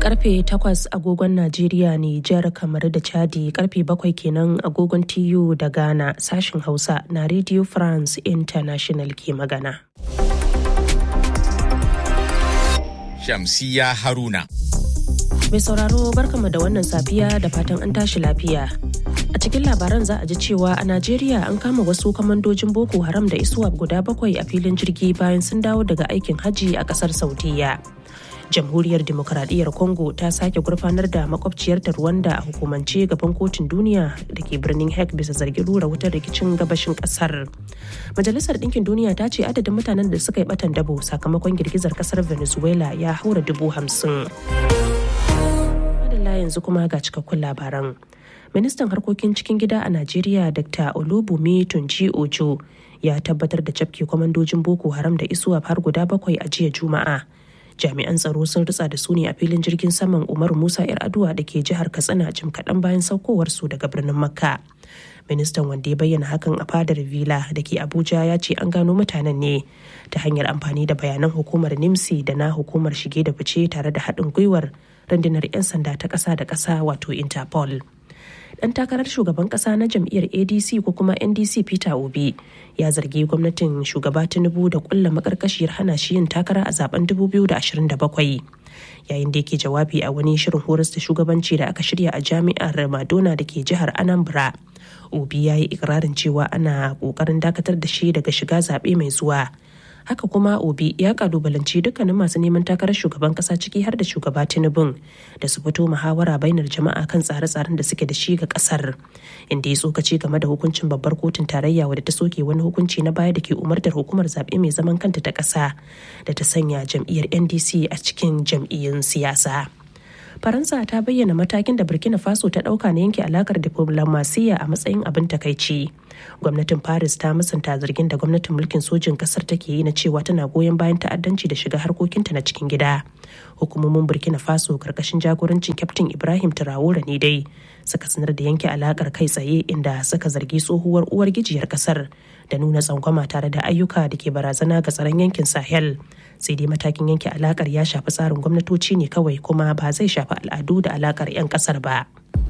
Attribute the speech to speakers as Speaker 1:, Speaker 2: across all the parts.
Speaker 1: karfe 8 agogon Najeriya Nijar kamar da Chadi karfe 7 kenan agogon TU da Ghana sashin Hausa na Radio France International ke magana.
Speaker 2: Shamsiya Haruna.
Speaker 1: Mai sauraro barkama da wannan safiya da fatan an tashi lafiya. A cikin labaran za a ji cewa a Najeriya an kama wasu kamandojin Boko Haram da Iswap guda bakwai a filin jirgi bayan sun dawo daga aikin hajji a kasar Saudiya. Jamhuriyar Dimokuraɗiyyar Congo ta sake gurfanar da makwabciyarta Rwanda a hukumance gaban kotun duniya da ke birnin Hague bisa zargin rura wutar rikicin gabashin kasar. Majalisar Ɗinkin Duniya ta ce adadin mutanen da suka yi batan dabo sakamakon girgizar kasar Venezuela ya haura dubu hamsin. Madalla yanzu kuma ga cikakkun labaran. Ministan harkokin cikin gida a Najeriya Dr. Olubumi Tunji Ojo ya tabbatar da cafke kwamandojin Boko Haram da isuwa har guda bakwai a jiya Juma'a. Jami'an tsaro sun ritsa da su ne a filin jirgin saman Umaru Musa 'yar aduwa da ke jihar Katsina jim kaɗan bayan saukowarsu daga birnin Makka. ministan wanda ya bayyana hakan a fadar villa da ke abuja ya ce an gano mutanen ne ta hanyar amfani da bayanan hukumar nimsi da na hukumar shige da fice tare da haɗin gwiwar rundunar 'yan sanda ta ƙasa da ƙasa wato interpol dan takarar shugaban ƙasa na jam'iyyar adc ko kuma ndc peter obi ya zargi gwamnatin shugaba tinubu da kulla makarkashiyar hana shi yin takara a zaben 2027 yayin da yake jawabi a wani shirin horas da shugabanci da aka shirya a jami'ar madonna da ke jihar anambra obi ya yi ikirarin cewa ana kokarin dakatar da shi daga shiga zaɓe mai zuwa haka kuma obi ya kalubalanci dukkanin masu neman takarar shugaban kasa ciki har da shugaba tinubun da su fito muhawara bainar jama'a kan tsare-tsaren da suke da shi ga kasar inda ya tsokaci game da hukuncin babbar kotun tarayya wadda ta soke wani hukunci na baya da ke umartar hukumar zaɓe mai zaman kanta ta ƙasa da ta sanya jam'iyyar ndc a cikin jam'iyyun siyasa. faransa ta bayyana matakin da burkina faso ta dauka na yanke alakar diflomasiyya a matsayin abin takaici gwamnatin paris ta musanta zargin da gwamnatin mulkin sojin kasar take yi na cewa tana goyon bayan ta'addanci da shiga harkokinta na cikin gida hukumomin burkina faso karkashin jagorancin kyaftin ibrahim traore ne dai suka sanar da yanke alakar kai tsaye inda suka zargi tsohuwar uwar gijiyar kasar da nuna tsangwama tare da ayyuka da ke barazana ga tsaron yankin sahel sai dai matakin yanke alakar ya shafi tsarin gwamnatoci ne kawai kuma ba zai shafi al'adu da alakar 'yan kasar ba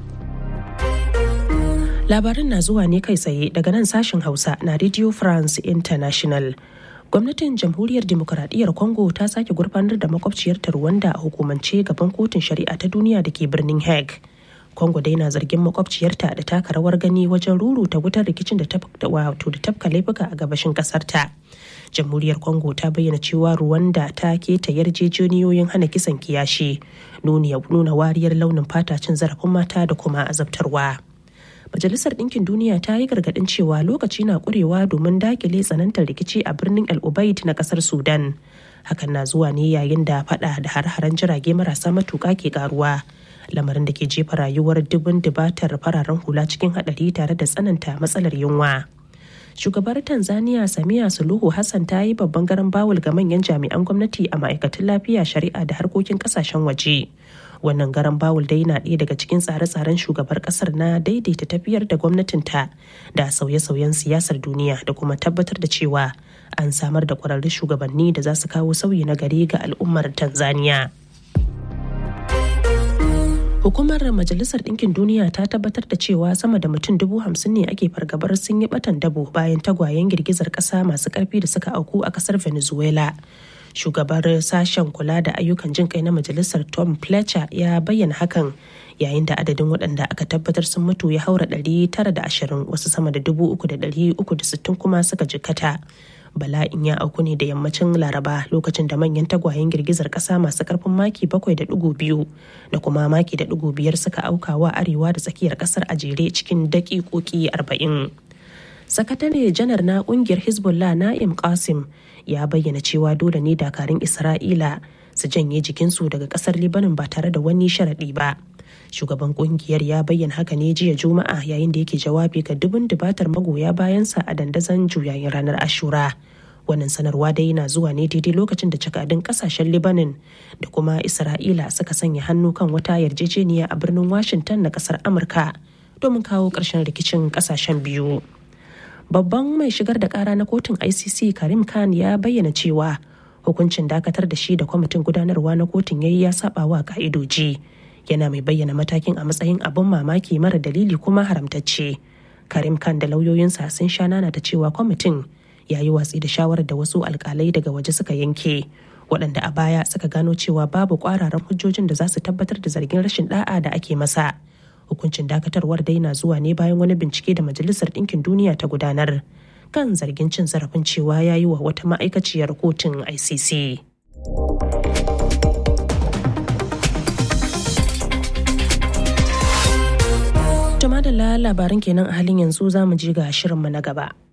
Speaker 1: labarin na zuwa ne kai tsaye daga nan sashen hausa na radio france international gwamnatin jamhuriyar demokuraɗiyyar congo ta sake gurfanar da makwabciyarta rwanda a hukumance gaban kotun shari'a ta duniya da ke birnin hague Congo dai na zargin makwabciyarta da taka rawar gani wajen ruruta wutar rikicin da wato da tafka laifuka a gabashin kasarta. Jamhuriyar Congo ta bayyana cewa Rwanda ta keta yarjejeniyoyin hana kisan kiyashi, nuna wariyar launin fata cin zarafin mata da kuma azabtarwa. Majalisar Ɗinkin Duniya ta yi gargaɗin cewa lokaci na ƙurewa domin dakile tsanantar rikici a birnin El Ubaid na ƙasar Sudan. Hakan na zuwa ne yayin da faɗa da har-haren jirage marasa matuƙa ke ƙaruwa. lamarin da ke jefa rayuwar dubin dubatar fararen hula cikin hadari tare da tsananta matsalar yunwa. Shugabar Tanzania Samiya Suluhu Hassan ta yi babban garan bawul ga manyan jami'an gwamnati a ma'aikatan lafiya shari'a da harkokin kasashen waje. Wannan garan bawul dai na ɗaya daga cikin tsare-tsaren shugabar ƙasar na daidaita tafiyar da gwamnatinta da sauye-sauyen siyasar duniya da kuma tabbatar da cewa an samar da ƙwararrun shugabanni da za su kawo sauyi na gari ga al'ummar Tanzania. Hukumar Majalisar Ɗinkin Duniya ta tabbatar da cewa sama da mutum dubu hamsin ne ake fargabar sun yi batan dabo bayan tagwayen girgizar ƙasa masu ƙarfi da suka auku a ƙasar Venezuela. Shugabar sashen kula da ayyukan jin kai na Majalisar Tom Fletcher ya bayyana hakan yayin da adadin waɗanda aka tabbatar sun mutu ya haura ɗari tara da ashirin wasu sama da dubu uku da ɗari uku da sittin kuma suka jikkata. bala'in ya auku ne da yammacin laraba lokacin da manyan tagwayen girgizar kasa masu karfin maki bakwai da dugu biyu da kuma maki da dugu biyar suka auka wa arewa da tsakiyar kasar a jere cikin daƙiƙoƙi arba'in sakatare janar na ƙungiyar hezbollah na'im qasim ya bayyana cewa dole ne dakarun isra'ila su janye jikinsu daga kasar libanin ba tare da wani sharaɗi ba shugaban kungiyar ya bayyana haka ne jiya juma'a yayin da yake jawabi ga dubun dubatar magoya bayansa a dandazon juyayin ranar ashura wannan sanarwa dai na zuwa ne daidai lokacin da jakadun kasashen libanin da kuma isra'ila suka sanya hannu kan wata yarjejeniya a birnin washington na kasar amurka domin kawo ƙarshen rikicin kasashen biyu babban mai shigar da kara na kotun icc karim khan ya bayyana cewa hukuncin dakatar da shi da kwamitin gudanarwa na kotun yayi ya saba wa ka'idoji yana mai bayyana matakin a matsayin abin mamaki mara dalili kuma haramtacce karim khan da lauyoyinsa sun sha nana da cewa kwamitin ya yi watsi da shawarar da wasu alkalai daga waje suka yanke waɗanda a baya suka gano cewa babu ƙwararan hujjojin da za su tabbatar da zargin rashin da'a da ake masa hukuncin dakatarwar dai na zuwa ne bayan wani bincike da majalisar ɗinkin duniya ta gudanar kan zargin cin zarafin cewa ya yi wa wata ma'aikaciyar kotun icc Jama'a da labaran kenan a halin yanzu za mu je ga shirinmu na gaba.